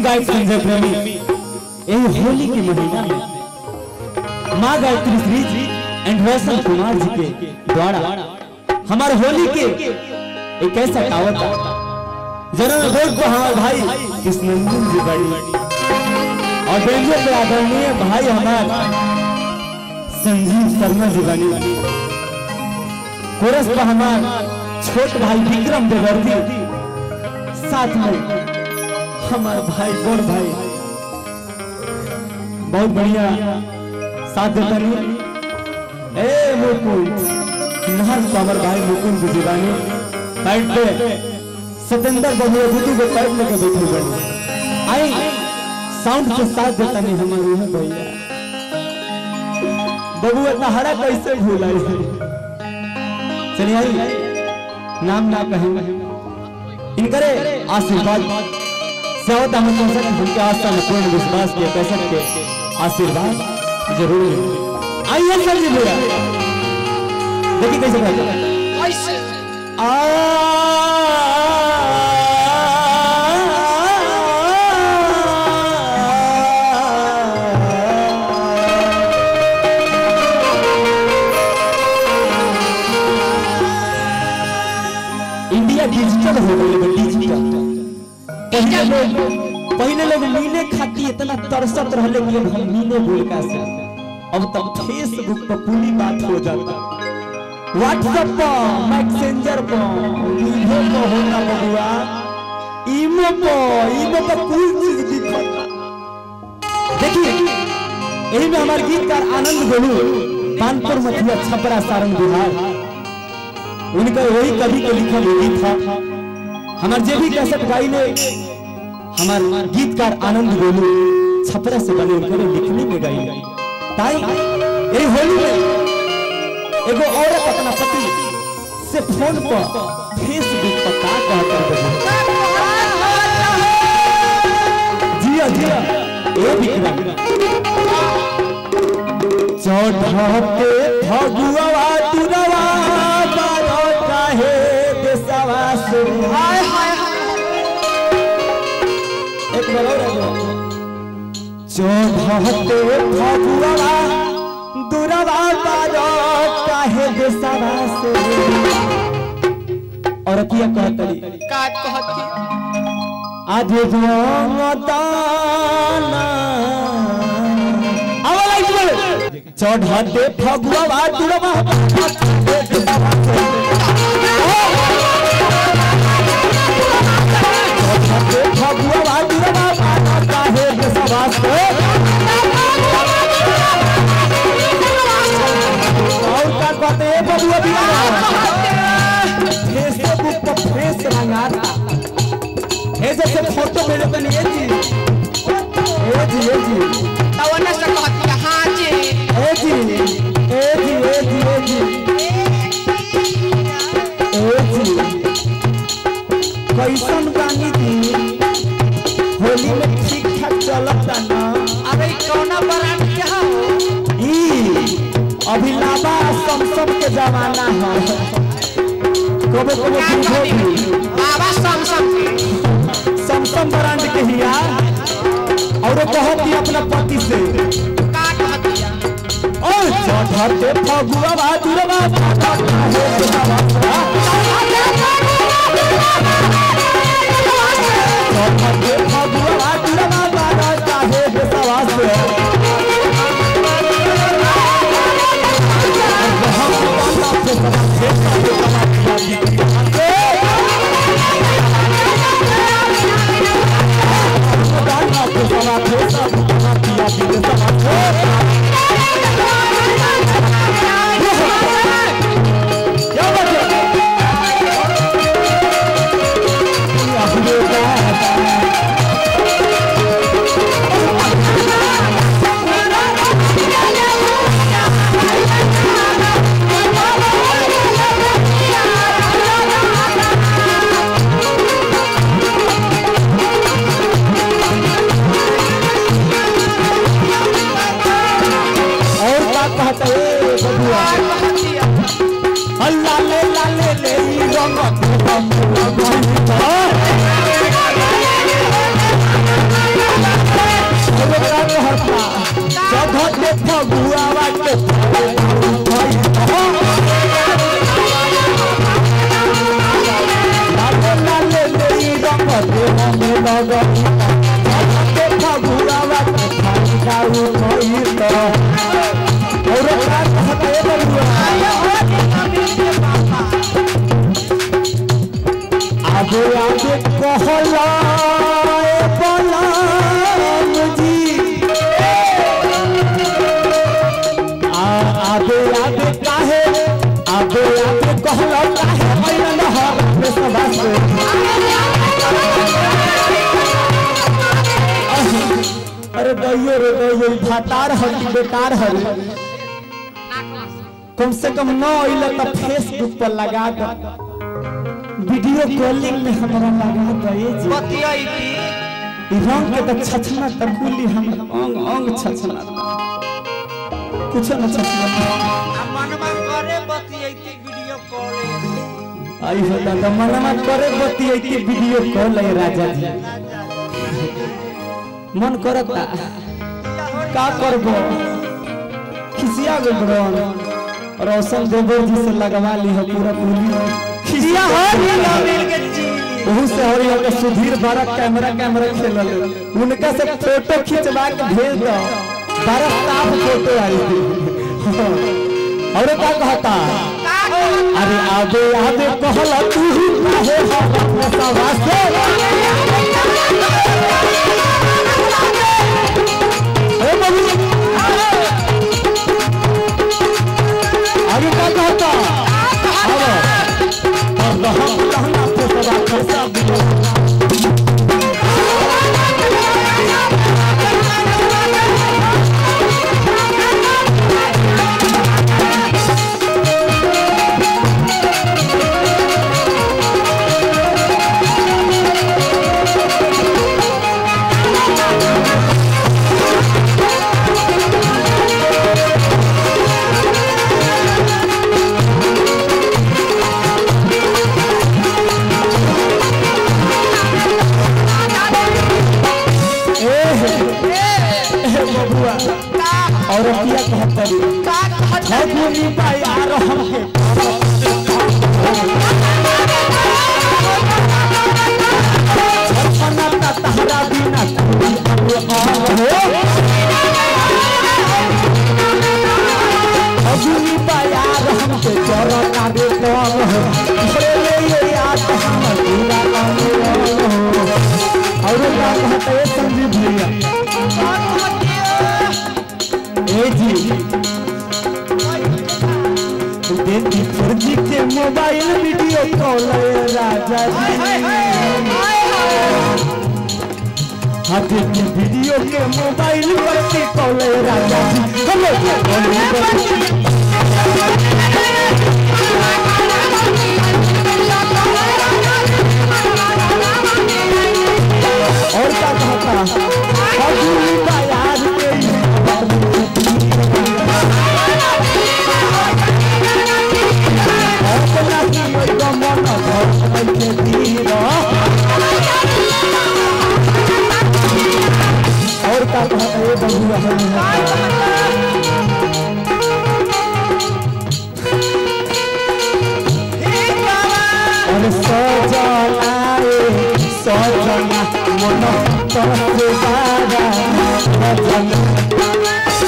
गायक संजय प्रेमी यही होली के महीना में माँ गायत्री श्री जी एंड रोशन कुमार जी के द्वारा हमारे होली के एक ऐसा कहावत था जन्म रोड को हमारे भाई कृष्णनंदन जी बड़ी और बेंजो पे आदरणीय भाई हमारे संजीव शर्मा जी बनी कोरस पर हमारे छोट भाई विक्रम देवर्दी साथ में हमारे भाई गोर भाई बहुत बढ़िया साथ देता नहीं ए मुकुंद नहर को हमारे भाई मुकुंद की दीवानी साइड पे सतेंद्र बबुआ बुद्धू को पैर लेके बैठे बने आई साउंड के साथ देता नहीं हमारे यहाँ भैया बबुआ तहरा कैसे भूलाई चलिए आई नाम ना कहेंगे इनकरे आशीर्वाद सेवत हम कैसे उनके आस्था में पूर्ण विश्वास के कैसे के आशीर्वाद जरूर मिले। आइए सर जी भैया देखिए कैसे करते हैं कैसे आ इंडिया डिजिटल हो गई है डिजिटल पहले लोग पहले लोग मीने खाती इतना तरसत रहले कि अब हम मीने बोल का से अब तब फेसबुक पर पूरी बात हो जाता व्हाट्सएप पर मैसेंजर पर ईमो पर होता बबुआ ईमो पर ईमो पर कोई चीज दिखता देखिए यही में हमारे गीतकार आनंद गोलू कानपुर मथिया छपरा सारण बिहार उनका वही कवि के लिखल गीत था हमार जे भी कैसेट गाई ने हमार गीतकार आनंद गोलू छपरा से बने उनके लिखने में गाई ताई यही होली में एगो औरत अपना पति से फोन पर फेसबुक पर का कहता है जिया जिया ए विक्रम चौढ़ते फगुआ तुरवा बारो काहे देसवा से हाय हाय हाय एक बार और आगे। चौढ़ते फगुआ दुरवा बारो काहे देसवा से और किया कहतली का कहती आज दाना आवा लाइट बोले चढ़ाते फगुआ दुरवा चढ़ाते फगुआ दुरवा काहे देसवा से और का कहते हैं बबुआ बिना फेसबुक पर फेस रंगाता हे जैसे फोटो मेरे पे नहीं है जी ए जी ए जी तवना से कहती हाँ जी ए जी ए जी ए जी ए जी ए जी कैसन गानी दी होली में ठीक ठाक चलता ना अरे कौना ब्रांड के हो ई अभी लाबा समसम के जमाना है कबो कबो का दूधो कहती भी बाबा सैमसंग के समसम ब्रांड के हिया और कहत ही अपना पति से का कहती ओ चढ़ते फगुआ बहादुरवा चढ़ते फगुआ बहादुरवा बारा चाहे बेसवा से क्या बात है और क्या कहता है बबुआ का कहती अल्लाह ले ला ले ले ई रंग फायदा उठाई तो और का कहता है बबुआ आगे आगे कहला ए बलराम जी आ आगे आगे काहे आगे आगे कहला काहे मैन हर में सभा से अरे दैयो रे दैयो ई भातार हर बेकार हर कम से कम न अइले त फेसबुक पर लगा दे वीडियो कॉलिंग में हमरा लगा दे जी बतियाई थी ई रंग के त छछना त कुली हम अंग अंग छछना कुछ न छछना आ मनवा करे बतियाई थी वीडियो कॉल आई हो दादा मनमा करे बती आई वीडियो कॉल है राजा जी मन करता का करबो खिसिया गो ब्रोन रोशन देवर जी से लगवा ली हो पूरा पूरी खिसिया हो मिल के चीली ओहू से हरी हो के सुधीर बड़ा कैमरा कैमरा खेलल उनका से फोटो खिंचवा के भेज दो बड़ा साफ फोटो आई थी और का कहता का हो अरे आबे आबे कहला तू ही काहे हम अपने सवा से ए बाबू आगे का कहता अब अब हम कहना पे सवा कैसा दिया ए हे ए बबुआ और किया कहता रे का कहत है भूमि पाई आ रहा है छछना ता तहरा बिना कोई अब और हो अभी पाया हम के चलो काबे कौन हो ले ले ये याद हम पूरा काम हो और क्या कहते हैं संजीव भैया ए जी देखी फर्जी के मोबाइल वीडियो कॉल है राजा जी हाँ देखी वीडियो के मोबाइल पर के कॉल है राजा जी हेलो और क्या कहता अभी बाजार अपना की ओइ मन घर के तीर और का कहता ये बबुआ है और सजना रे सजना मन तरफ सारा सजना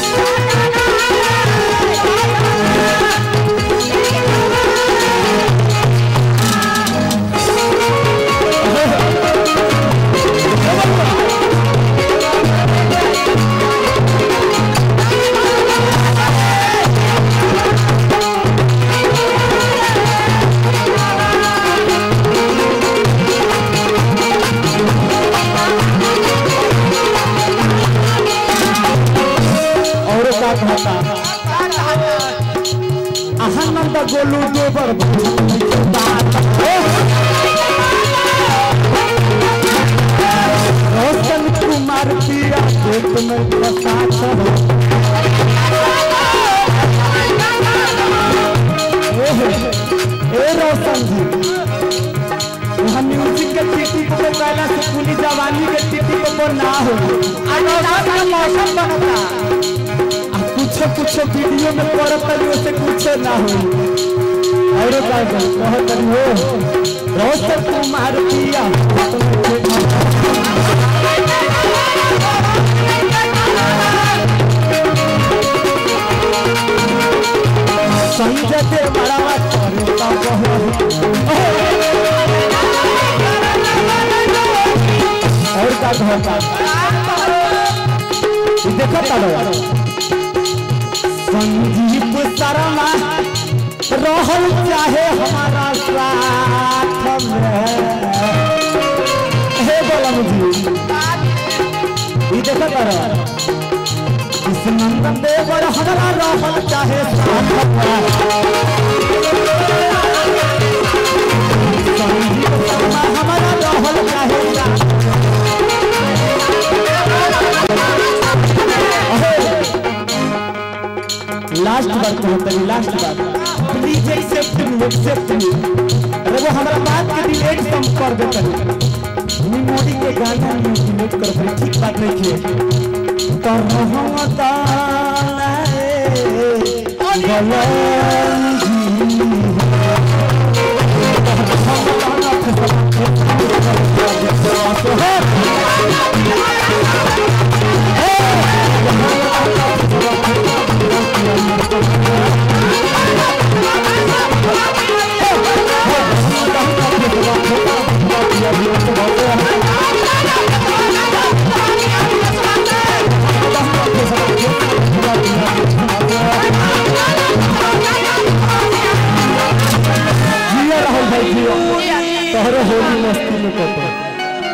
और का कहता आनंद गोलू गोबर बात रोशन कुमार पिया खेत में प्रसाद हो ए हे, ए रोशन जी यहाँ म्यूजिक के टिटी को पहला से पूरी जवानी के टिटी को पर ना हो मौसम बनता आ कुछ कुछ वीडियो में पड़त तरी ओसे कुछ ना हो और का कहत तरी हो रोशन कुमार पिया का कहता ई देखो तारो संदीप शर्मा रहल चाहे हमारा साथ में हे बोला मुझे ई देखो तारो इस नंदन देवर हमारा रहल चाहे साथ में संदीप शर्मा हमारा रहल चाहे साथ लास्ट बात कहते हैं लास्ट बात please accept me accept me अरे वो हमारा बात के डिलीट कम कर देते हैं मेमोरी के गाना में डिलीट कर दे ठीक बात नहीं किए तो रहमता जिया राहुल भाई जिया तोहरे होली मस्ती में कहते हैं